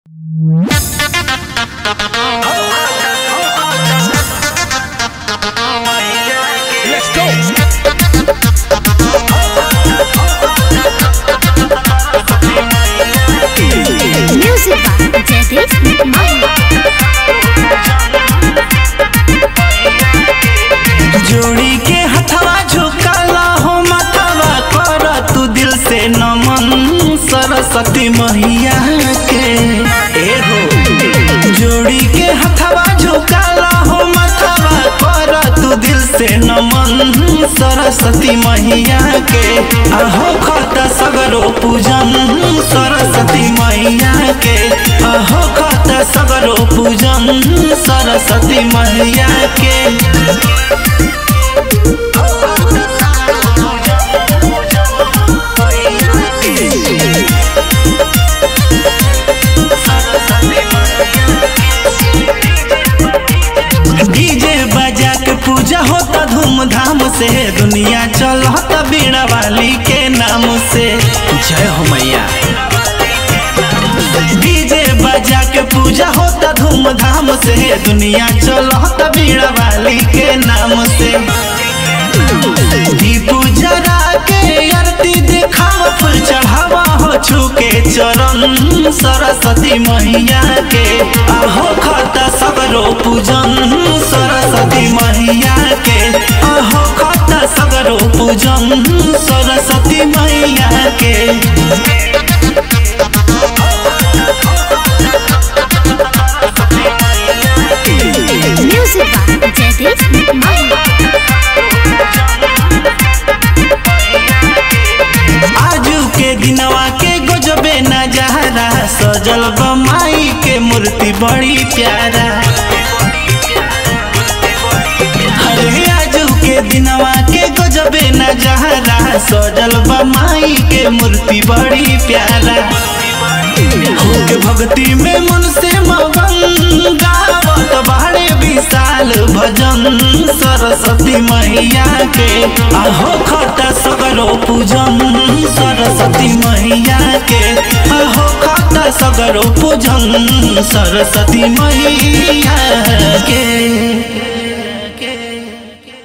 Let's go. Music by Jaideep Mahia. जोड़ी के हथवा झुकाला हो माथवा कर तू दिल से नमन सरस्वती मैया के ए हो जोड़ी के हथवा झुकाला हो माथवा कर तू दिल से नमन सरस्वती मैया के आहो खत सगरो पूजन सरस्वती मैया के आहो खत सगरो पूजन सरस्वती मैया के डीजे बजा के पूजा होता धूमधाम से दुनिया चलता बीड़ा वाली के नाम से जय हो मैया डीजे बजा के पूजा होता धूमधाम से दुनिया चलता बीड़ा वाली के नाम से दीप जरा के आरती देखावा फूल चढ़ावा हो छुके चरण सरस्वती मैया के आहो खाता सगरो पूजन सरस्वती मैया के आहो खाता सगरो पूजन सरस्वती मैया के Music by Jaideep Mahia. आजू के दिनवा के गजबे नजारा सजल बमाई के मूर्ति बड़ी प्यारा अरे आजू के दिनवा के गजबे नजारा सजल बमाई के मूर्ति बड़ी प्यारा होके भक्ति में मन से मगन गावत बाड़े विशाल भजन सरस्वती मैया के आहो खता सगरो पूजन सरस्वती मैया के आहो खता सगरो पूजन सरस्वती मैया के